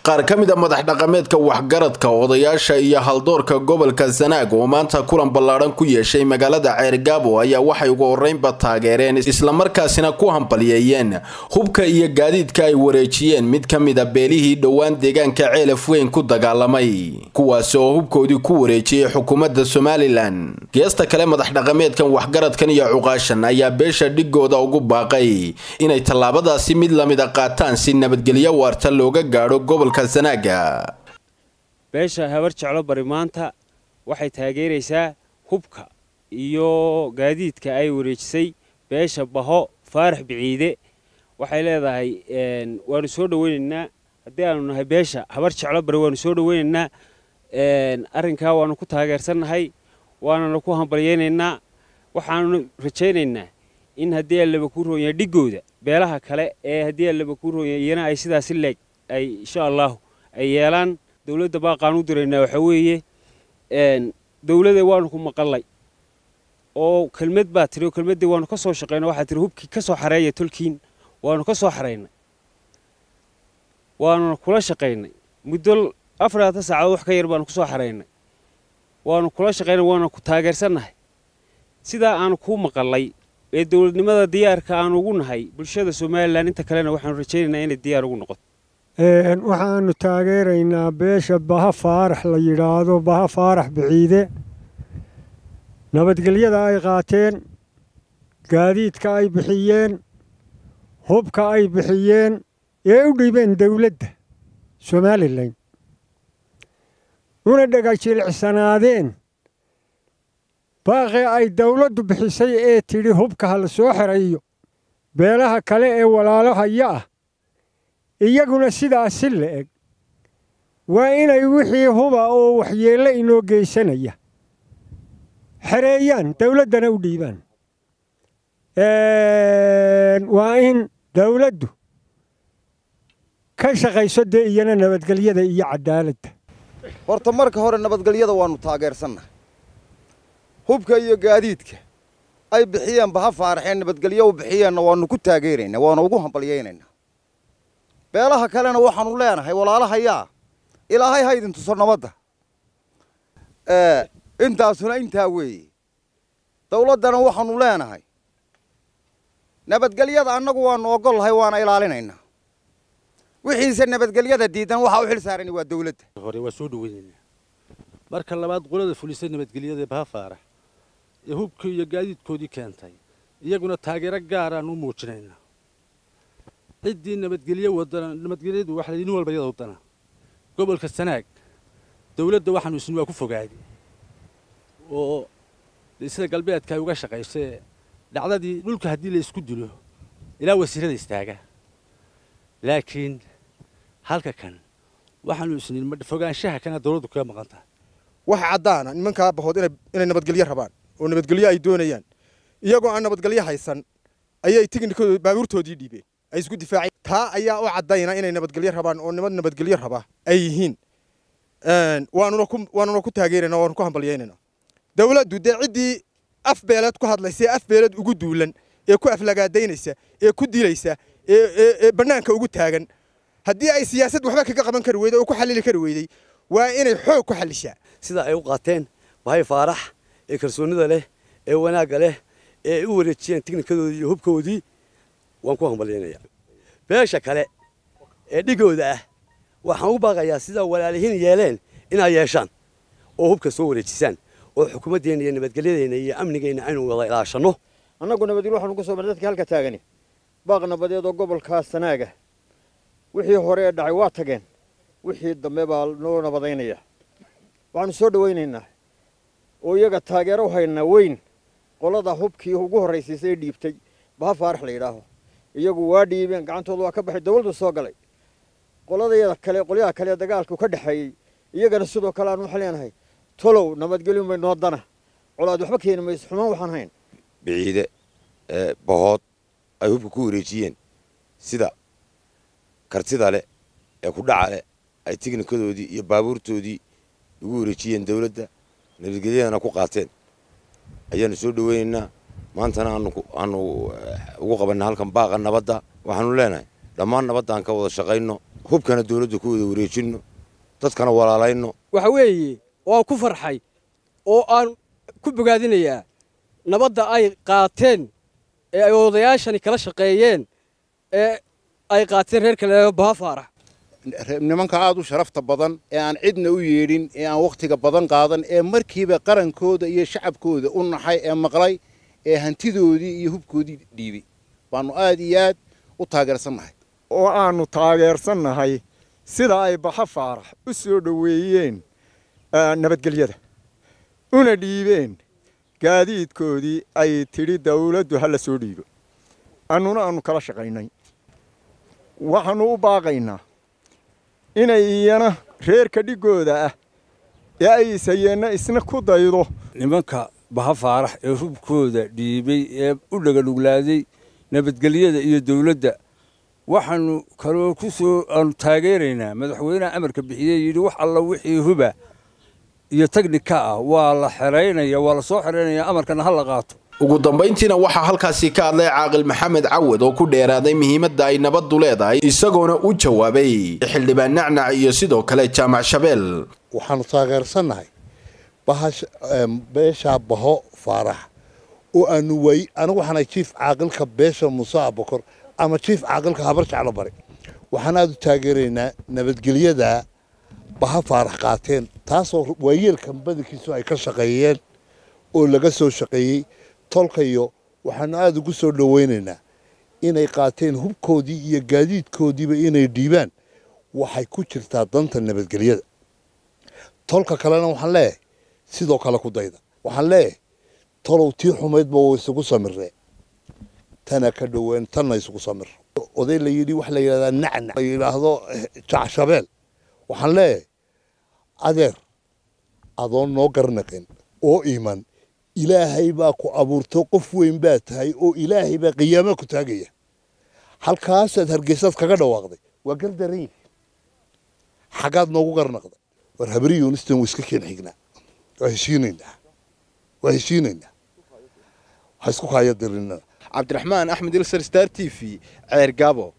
qaar ka mid a madax dhaqameedka waxgaradka odayaasha iyo haldoorka gobolka sanaag oo maanta kulan ballaadhan ku yeeshay magaalada ceergaabo ayaa waxay ugu horreynba taageereen islamarkaasina ku hambalyeeyeen hubka iyo gaadiidka ay wareejiyeen mid ka mid a beelihii dhowaan deegaanka ceelaf weyn ku dagaalamay kuwaasi oo hubkoodii ku wareejiyey xukuumadda somalilan geesta kale madax dhaqameedkan waxgaradkan iyo cuqaashan ayaa beesha dhigooda ugu baaqay inay tallaabadaasi mid lamida qaataan si nabadgelyo waarta looga gaadho gobolka sanaaga beesha habar jeclo bari maanta waxay taageeraysaa hubka iyo gaadiidka ay wareejisay beesha baho faarax biciide waxay leedahay waanu soo dhaweynaynaa haddii aanu nahay beesha habar jeclo bari waanu soo dhaweynaynaa arrinkaa waanu ku taageersannahay waananu ku hambalyaynaynaa waxaanu rajaynaynaa in haddii allaba kuu roonyahay dhigooda beelaha kale ee haddii allaba kuu roonyahay iyana ay sidaasi leeg ay insha allahu ay yeelaan dowladda baaqaan u diraynaa waxaa weeye dowladda waanu ku maqallay oo kelmad baa tiri oo kelmaddii waanu ka soo shaqaynay waxaa tiri hubkii ka soo xareeya tolkiin waanu ka soo xaraynay waanuna kula shaqaynay muddo afarlaatan saacadood wax ka yar baanu ku soo xaraynay waanu kula shaqaynay waana ku taageersannahay sidaa aanu kuu maqallay ee dowladnimada diyaarka aanu ugu nahay bulshada somalilan inta kalena waxaanu rajaynaynaa inay diyaar ugu noqoto waxaanu taageeraynaa beesha baha faarax la yidhaahdo baha faarax biciide nabadgelyada ay qaateen gaadiidka ay bixiyeen hubka ay bixiyeen ee u dhiibeen dowladda somalilan una dhegajilicsanaadeen baaqii ay dawladdu bixisay ee tidhi hubka ha la soo xerayo beelaha kale ee walaalahaya ah iyaguna sidaasi la eg waa inay wixii huba oo waxyeello inoo geysanaya xereeyaan dawladdana u dhiibaan waa in dawladdu ka shaqayso dee iyana nabadgelyada iyo cadaaladda horta marka hore nabadgelyada waannu taageersannahay hubka iyo gaadiidka ay bixiyeen baha faaraxeen nabadgelyo u bixiyeenna waannu ku taageeraynaa waanu ugu hambalyaynaynaa beelaha kalena waxaanu leenahay walaalahayaa ilaahay ha idin tuso nabadda intaasuna intaa weeye dawladdana waxaanu leenahay nabadgelyada annagu waannu ogolnahay waana ilaalinaynaa wixiise nabadgelyada diidan waxaa u xil saarani waa dawladda hore waa soo dhaweynaynaa marka labaad qolada fulisay nabadgelyada baha faarax ee hubkii iyo gaadiidkoodii keentay iyaguna taageero gaaraan u muujinaynaa ciddii nabadgelyo wadana nabadgelyadu waxa nin walba iyada wadana gobolka sanaag dawladda waxaanu isni waa ku fogaaday oo sida galbeedka ay uga shaqaysay dhacdadii dhulka haddii la isku dilo ilaa wasiirada istaaga laakiin halka kan waxaanu isni fogaanshaha kana dawladdu kaga maqan tahay waxa caddaana nimankaa bahood inay nabadgelyo rabaan oo nabadgelyo ay doonayaan iyagoo aan nabadgelyo haysan ayay tignikooda baabuurtoodii dhiibeen ay isku difaaceen taa ayaa u caddayna inay nabadgelyo rabaan oo nimad nabadgelyo raba ay yihiin waanuna ku waanuna ku taageerayna waanu ku hambalyaynayna dawladdu dee ciddii af beeleed ku hadlaysa ee af beeleed ugu duulan ee ku aflagaadaynaysa ee ku dilaysa ee ee bannaanka ugu taagan haddii ay siyaasad waxba kaga qaban kari weyday oo ku xallili kari weyday waa inay xoog ku xallishaa sida ay u qaateen bahay faarax ee kalsoonida leh ee wanaagga leh ee ay u wareejiyeen tignikadoodii iyo hubkoodii waan ku hambalyaynayaa beesha kale ee dhigooda ah waxaan u baaqayaa sida walaalihiin yeeleen inay yeeshaan oo hubka soo wareejisaan oo xukuumaddeenna iyo nabadgelyadeenna iyo amnigeenna aynu wada ilaashanno annagu nabadgelyo waxaanu ku soo marnay dadka halka taagani baaq nabadeed oo gobolkaa sanaaga wixii hore ee dhacay waa tageen wixii dambe baa noo nabadaynaya waxaanu soo dhawaynaynaa oo iyaga taageero u haynaa weyn qolada hubkii ugu horraysiisay ee dhiibtay baha faarax la yidhaaho iyagu waa dhiibeen gacantooda waa ka baxay dawladdu soo galay qoladayada kale qolyaha kale ee dagaalku ka dhexeeyey iyagana sidoo kale aan waxaan leenahay tolow nabadgelyon bay noo dana colaad waxba keeni mayso xumaan waxaan hayn biciide ee bahood ay hubka ku wareejiyeen sida kartida leh ee ku dhaca leh ay tignikadoodii iyo baabuurtoodii ugu wareejiyeen dawladda nabadgelyadana ku qaateen ayaanu soo dhaweynaynaa maantana aanu ugu qabanna halkan baaqa nabadda waxaanu leenahay dhammaan nabadda aan ka wada shaqayno hubkana dawladda ku wada wareejinno dadkana walaalayno waxa weeye waan ku farxay oo aan ku bogaadinayaa nabadda ay qaateen ee ay odayaashani kala shaqeeyeen ee ay qaateen reer kale baha faarax nimanka aad u sharafta badan ee aan cidna u yeedhin ee aan wakhtiga badan qaadan ee markiiba qarankooda iyo shacabkooda u naxay ee maqlay ee hantidoodii iyo hubkoodii dhiibay baannu aad iyo aad u taageersannahay oo aannu taageersannahay sida ay baxa faarax u soo dhoweeyeen nabadgelyada una dhiibeen gaadiidkoodii ay tidhi dawladdu ha la soo dhiibo annuna aannu kala shaqaynay waxaannu u baaqaynaa inay iyana reerka dhigooda ah ee ay ishayeenna isna ku daydo nimanka baha faarax ee hubkooda dhiibay ee u dhagadhuglaaday nabadgelyada iyo dawladda waxaannu kaloo ku soo aanu taageeraynaa madaxweynaha amarka bixiyey yidhi wax alla wixii huba iyo tagnika ah waa la xeraynaya waa la soo xeraynaya amarkana ha la qaato ugu dambayntiina waxaa halkaasi ka hadlay caaqil maxamed cawad oo ku dheeraaday muhiimadda ay nabaddu leedahay isagoona u jawaabay xildhibaan nacnac iyo sidoo kale jaamac shabeel waxaannu taageersannahay beeshaa baho faarax oo aanu waay anigu waxaanahay jiif caaqilka beesha muuse abakor ama jiif caaqilka habar jeclo bari waxaan aad u taageeraynaa nabadgelyada baha faarax qaateen taasoo waayeelkan badankiisu ay ka shaqeeyeen oo laga soo shaqeeyey tolkayo waxaanu aada ugu soo dhowaynaynaa inay qaateen hubkoodii iyo gaadiidkoodiiba inay dhiibaan waxay ku jirtaa danta nabadgelyada tolka kalena waxaan leeyahay sidoo kale ku dayda waxaan leeyahay tolow tii xumaydba wa isugu samiree tana ka dhoween tanna isugu samir oday la yidhi wax la yidhahdaa nacnac la yidhaahdo jacshabeel waxaan leeyahay adeer adoon noo garnaqin oo iman ilaahay baa ku abuurto qof weyn baa tahay oo ilaahay baa qiyaama ku taagaya halkaasaad hargeysaad kaga dhawaaqday waa gardaran yihi xaggaad noogu garnaqday war habri yunistan waiska keen xignaa waa heshiinaynaa waa heshiinaynaa ha isku kaaya dirinana cabdiraxmaan axmed ilsar star t v ceer gaabo